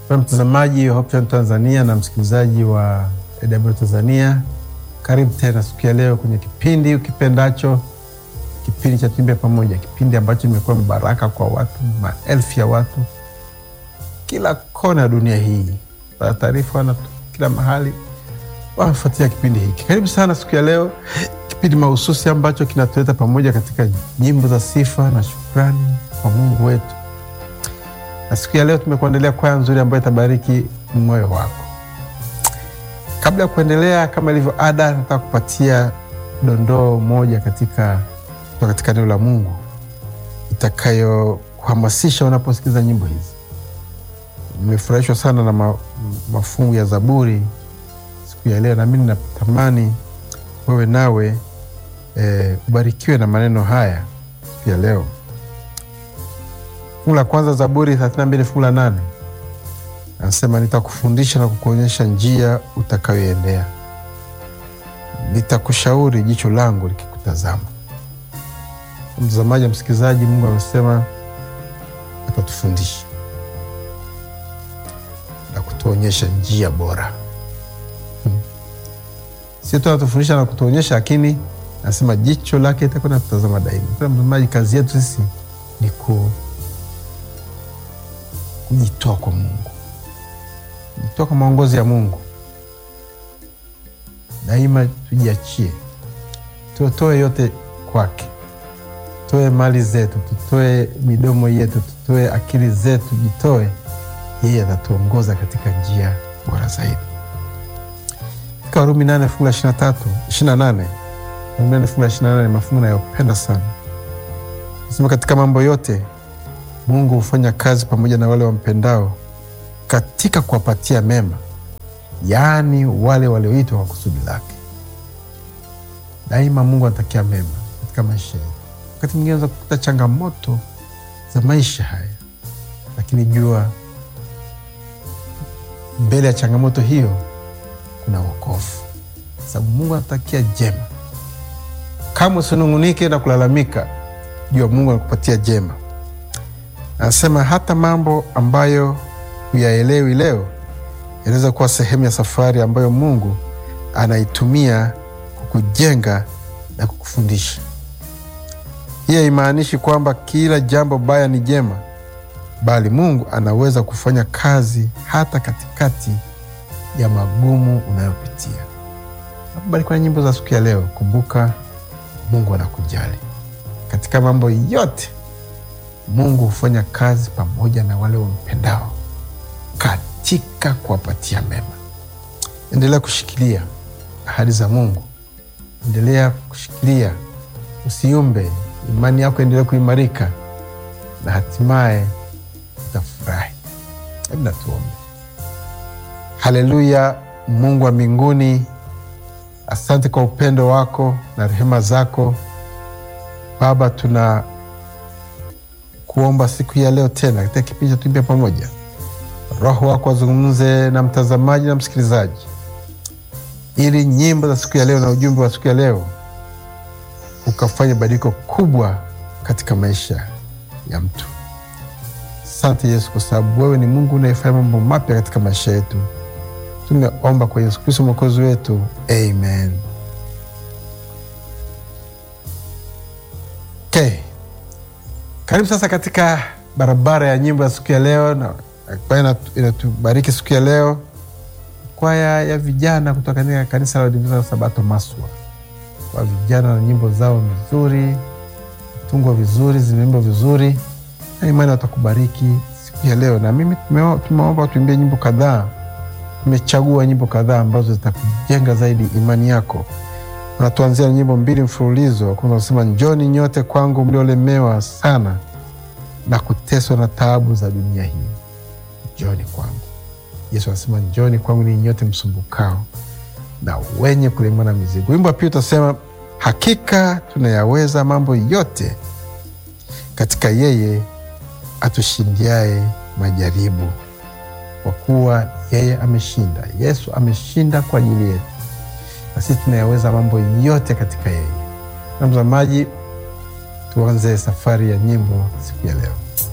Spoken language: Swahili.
Mpendwa mtazamaji wa Hope Channel Tanzania na msikilizaji wa AWR Tanzania, karibu tena siku ya leo kwenye kipindi ukipendacho, kipindi cha Tuimbe Pamoja, kipindi ambacho imekuwa baraka kwa watu, maelfu ya watu kila kona ya dunia hii, para taarifa wana kila mahali wanafuatia kipindi hiki. Karibu sana siku ya leo, kipindi mahususi ambacho kinatuleta pamoja katika nyimbo za sifa na shukrani kwa Mungu wetu na siku ya leo tumekuandalia kwaya nzuri ambayo itabariki moyo wako. Kabla ya kuendelea, kama ilivyo ada, nataka kupatia dondoo moja katika kutoka katika neno la Mungu itakayokuhamasisha unaposikiza nyimbo hizi. Nimefurahishwa sana na ma, mafungu ya Zaburi siku ya leo, nami natamani wewe nawe e, ubarikiwe na maneno haya siku ya leo. Fungu la kwanza Zaburi 32 fungu la nane anasema, nitakufundisha na kukuonyesha njia utakayoendea, nitakushauri jicho langu likikutazama. Mtazamaji, msikilizaji, Mungu amesema atatufundisha na kutuonyesha njia bora. Hmm. Sio tu anatufundisha na kutuonyesha, lakini anasema jicho lake itakuwa natutazama daima. Mtazamaji, kazi yetu sisi ni ku kujitoa kwa Mungu, kujitoa kwa maongozi ya Mungu. Daima tujiachie, tutoe yote kwake, tutoe mali zetu, tutoe midomo yetu, tutoe akili zetu, jitoe. Yeye atatuongoza katika njia bora zaidi. Katika Warumi nane fungu la ishirini na tatu ishirini na nane Warumi nane fungu la ishirini na nane mafungu nayopenda sana, nasema katika mambo yote Mungu hufanya kazi pamoja na wale wampendao katika kuwapatia mema, yaani wale walioitwa kwa kusudi lake. Daima Mungu anatakia mema katika maisha yetu. Wakati mwingine unaweza kukuta changamoto za maisha haya, lakini jua mbele ya changamoto hiyo kuna wokovu, sababu Mungu anatakia jema. Kama usinung'unike na kulalamika, jua Mungu anakupatia jema. Anasema hata mambo ambayo huyaelewi leo yanaweza kuwa sehemu ya safari ambayo Mungu anaitumia kukujenga na kukufundisha. Hii haimaanishi kwamba kila jambo baya ni jema, bali Mungu anaweza kufanya kazi hata katikati ya magumu unayopitia. Nakubarikiwa na nyimbo za siku ya leo. Kumbuka, Mungu anakujali katika mambo yote. Mungu hufanya kazi pamoja na wale wampendao katika kuwapatia mema. Endelea kushikilia ahadi za Mungu, endelea kushikilia, usiumbe. Imani yako endelea kuimarika na hatimaye utafurahi. Hebu na tuombe. Haleluya! Mungu wa mbinguni, asante kwa upendo wako na rehema zako Baba, tuna kuomba siku ya leo tena katika kipindi cha Tuimbe Pamoja, Roho wako wazungumze na mtazamaji na msikilizaji, ili nyimbo za siku ya leo na ujumbe wa siku ya leo ukafanya badiliko kubwa katika maisha ya mtu. Asante Yesu, kwa sababu wewe ni Mungu unayefanya mambo mapya katika maisha yetu. Tumeomba kwa Yesu Kristo mwokozi wetu, amen. Okay. Karibu sasa katika barabara ya nyimbo ya siku ya leo, na kwaya inatubariki siku ya leo, kwaya ya vijana kutoka katika kanisa la Waadventista wa Sabato Maswa. Kwa vijana na nyimbo zao nzuri, tungwa vizuri, zimeimbwa vizuri, na imani watakubariki siku ya leo. Na mimi tumeomba tuimbie nyimbo kadhaa, tumechagua nyimbo kadhaa ambazo zitakujenga zaidi imani yako. Unatuanzia na nyimbo mbili mfululizo. Kwanza unasema njoni nyote kwangu mliolemewa sana na kuteswa na taabu za dunia hii, njoni kwangu. Yesu anasema njoni kwangu ni nyote msumbukao na wenye kulemewa na mizigo. Wimbo wa pili utasema hakika tunayaweza mambo yote katika yeye atushindiaye majaribu, kwa kuwa yeye ameshinda. Yesu ameshinda kwa ajili yetu na sisi tunayaweza mambo yote katika yeye. Na mtazamaji, tuanze safari ya nyimbo siku ya leo.